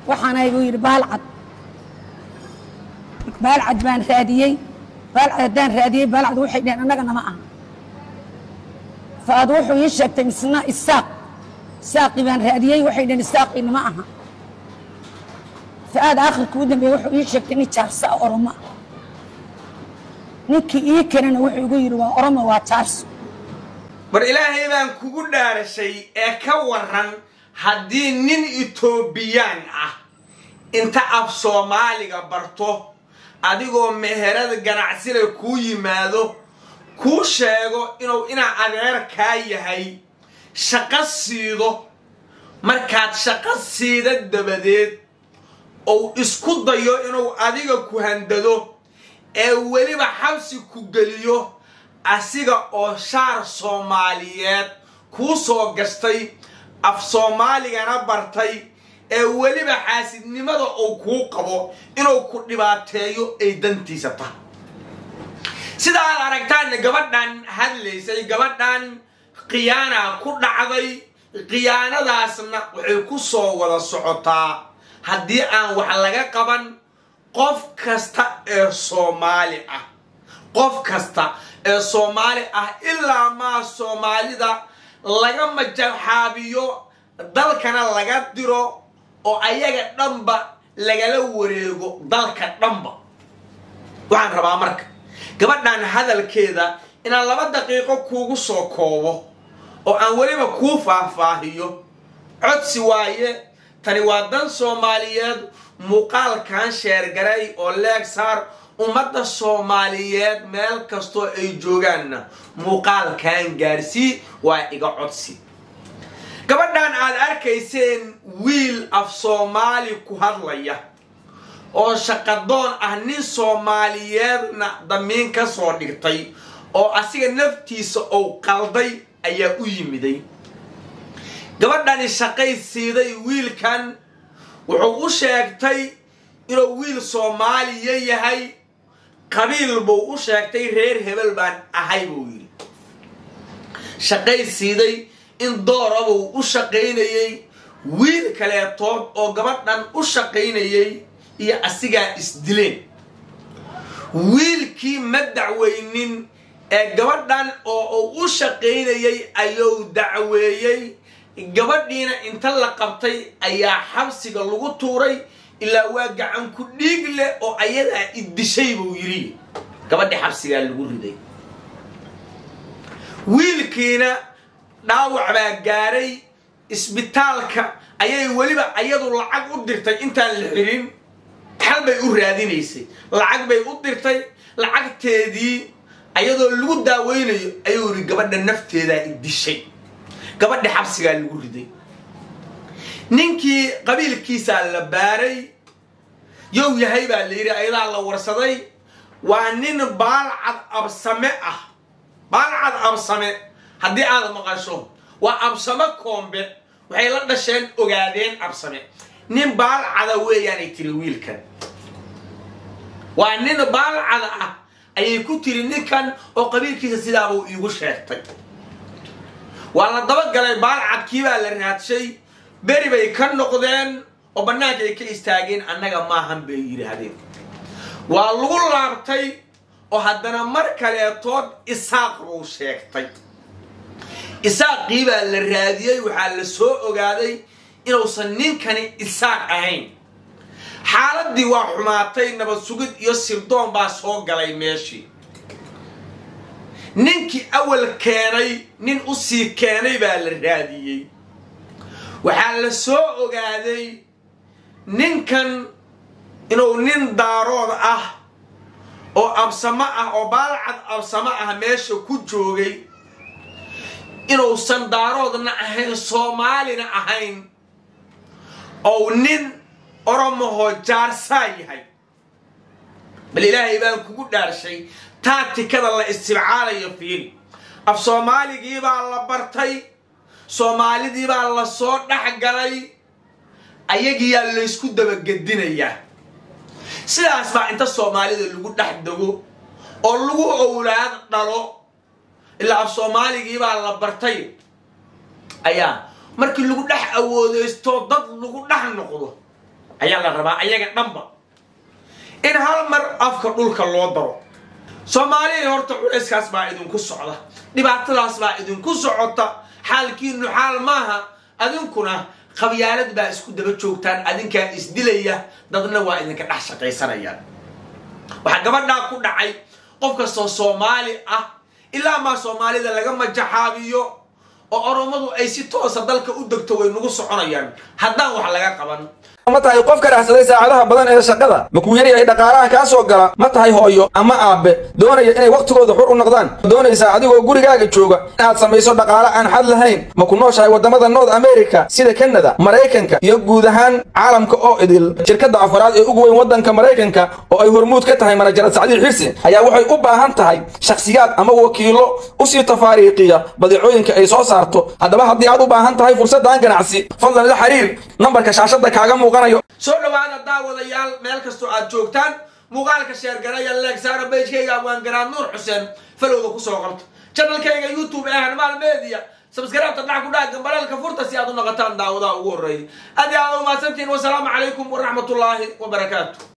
waxaanay buu yidhi baalcad baalcad baan raadiyey baalcad haddaan raadiyey baalcad waxay dheheen annagana ma aha faad wuxuu ii sheegtay misna isaaq isaaqii baan raadiyey waxay dheheen isaaqiina ma aha fa-aad aakhirka u dambeeye wuxuu ii sheegtay nin jaarsa oromo ah ninkii ii kenana wuxuu igu yidhi waa oromo waa jaarso bar ilaahay baan kugu dhaarashay ee ka waran haddii nin etoobiyaan ah inta af soomaaliga barto adigoo meherada ganacsile kuu yimaado kuu sheego inuu inaa adeerkaa yahay shaqo siido markaad shaqo siida dabadeed ou isku dayo inuu adiga ku handado ee weliba xabsi ku geliyo asiga oo shaar soomaaliyeed kuu soo gastay af soomaaligana bartay ee weliba xaasidnimada uu kuu qabo inuu ku dhibaateeyo ay dantiisa tahay sida aad aragtaanna gabadhan hadlaysay gabadhan khiyaana ku dhacday khiyaanadaasna waxay ku soo wada socotaa haddii aan wax laga qaban qof kasta ee soomaali ah qof kasta ee soomaali ah ilaa maa soomaalida laga majaxaabiyo dalkana laga diro oo ayaga dhanba lagala wareego dalka dhanba waxaan rabaa marka gabadhan hadalkeeda inaan laba daqiiqo kuugu soo koobo oo aan weliba kuu faahfaahiyo codsi waaye tani waa dan soomaaliyeed muuqaalkan sheergaray oo leeg saar ummadda soomaaliyeed meel kastoo ay joogaanna muuqaalkan gaarsii waa iga codsi gabadhan aad arkayseen wiil af soomaali ku hadlaya oo shaqadoon ah nin soomaaliyeedna damiin ka soo dhigtay oo asiga naftiisa ou qalday ayaa u yimiday gabadhani shaqay siiday wiilkan wuxuu u sheegtay inuu wiil soomaaliya yahay qabiil buu u sheegtay reer hebel baan ahay buu yidhi shaqay siiday in doorabuu u shaqaynayey wiil kaleetood oo gabadhan u shaqaynayey iyo asigaa isdileen wiilkii ma dacweynin ee gabadhan oo uu u shaqaynayey ayuu dacweeyey gabadhiina inta la qabtay ayaa xabsiga lagu tuuray ilaa waa gacan ku dhiig leh oo ayadaa iddishay buu yidhi gabadhii xabsigaa lagu riday wiilkiina dhaawac baa gaaray isbitaalka ayay weliba ayadu lacag u dirtay intaan la xirin xal bay u raadinaysay lacag bay u dirtay lacagteedii ayadoo lagu daaweynayo ayuu yidhi gabadha nafteedaa iddishay gabadhi xabsigaa lagu riday ninkii qabiilkiisaa la baaray yow yahay baa la yidhi ayadaa la warsaday waa nin baalcad absame ah baalcad absame haddii aad maqasho waa absame koombe waxay la dhasheen ogaadeen absame nin baalcada weeyaanay tiri wiilkan waa nin baalcada ah ayay ku tiri ninkan oo qabiilkiisa sidaabuu iigu sheegtay waa la dabagalay baalcadkii baa la raadshay beri bay ka noqdeen oo bannaanka ay ka istaageen annaga maahan bay yidhaahdeen waa lagu laabtay oo haddana mar kaleetood isaaq buu sheegtay isaaqii baa la raadiyey waxaa la soo ogaaday inuusan ninkani isaaq ahayn xaaladdii waa xumaatay nabad sugid iyo sirdoon baa soo galay meeshii ninkii awal keenay nin u sii keenay baa la raadiyey waxaa la soo ogaaday ninkan inuu nin daarood ah oo absamo ah oo baalcad absamo ah meesha ku joogay inuusan daaroodna ahayn soomaalina ahayn ou nin oromahoo jaarsaa yahay bal ilaahay baan kugu dhaarshay taatikada la istibcaalayo fiiri af soomaaligii baa la bartay soomaalidii baa la soo dhex galay ayagiyaa laysku dabagedinayaa sidaas baa inta soomaalida lagu dhex dego oo lagu owlaad dhalo ilaa af soomaaligii baa la bartay ayaa markii lagu dhex awoodeysto dad lagu dhex noqdo ayaa la rabaa ayaga dhanba in hal mar afka dhulka loo daro soomaaliya horta culayskaas baa idinku socda dhibaatadaas baa idinku socota xaalkiinu xaal maaha adinkuna qabyaalad baa isku daba joogtaan adinkaa isdilaya dadna waa idinka dhex shaqaysanayaan waxaa gabadhaa ku dhacay qof kastoo soomaali ah ilaa maa soomaalida laga majaxaabiyo oo oromadu ay si toosa dalka u degto way nagu soconayaan haddaan wax laga qaban ma tahay qof ka raxsaday saacadaha badan ee shaqada ma kuu yaryahay dhaqaalaha kaa soo gala ma tahay hooyo ama aabbe doonaya inay wakhtigooda xur u noqdaan doonaysaa adigoo gurigaaga jooga inaad samayso dhaqaale aan xad lahayn ma ku nooshahay waddamada north america sida kanada maraykanka iyo guud ahaan caalamka oo idil shirkadda afaraad ee ugu weyn waddanka maraykanka oo ay hormuud ka tahay manajarad sacdiil xirsi ayaa waxay u baahan tahay shakhsiyaad ama wakiilo usii tafaariiqiya badeecooyinka ay soo saarto haddaba haddii aad u baahan tahay fursaddan ganacsi fadlan la xiriir nambarka shaashadda kaaga muuqan soo dhawaada daawadayaal meel kastoo aad joogtaan muuqaalka sheergaraya leegsaara beyjkayga abwaangaraad nuur xuseen falowda kusoo qabta janalkayga youtube ee hanmaal media sabskaraabta dhac ku dhaha gambalaalka furta si aad u noqotaan daawadaha ugu horreeyay aad iyo aad umahadsantihiin wasalaamu calaykum waraxmatullaahi wabarakaatu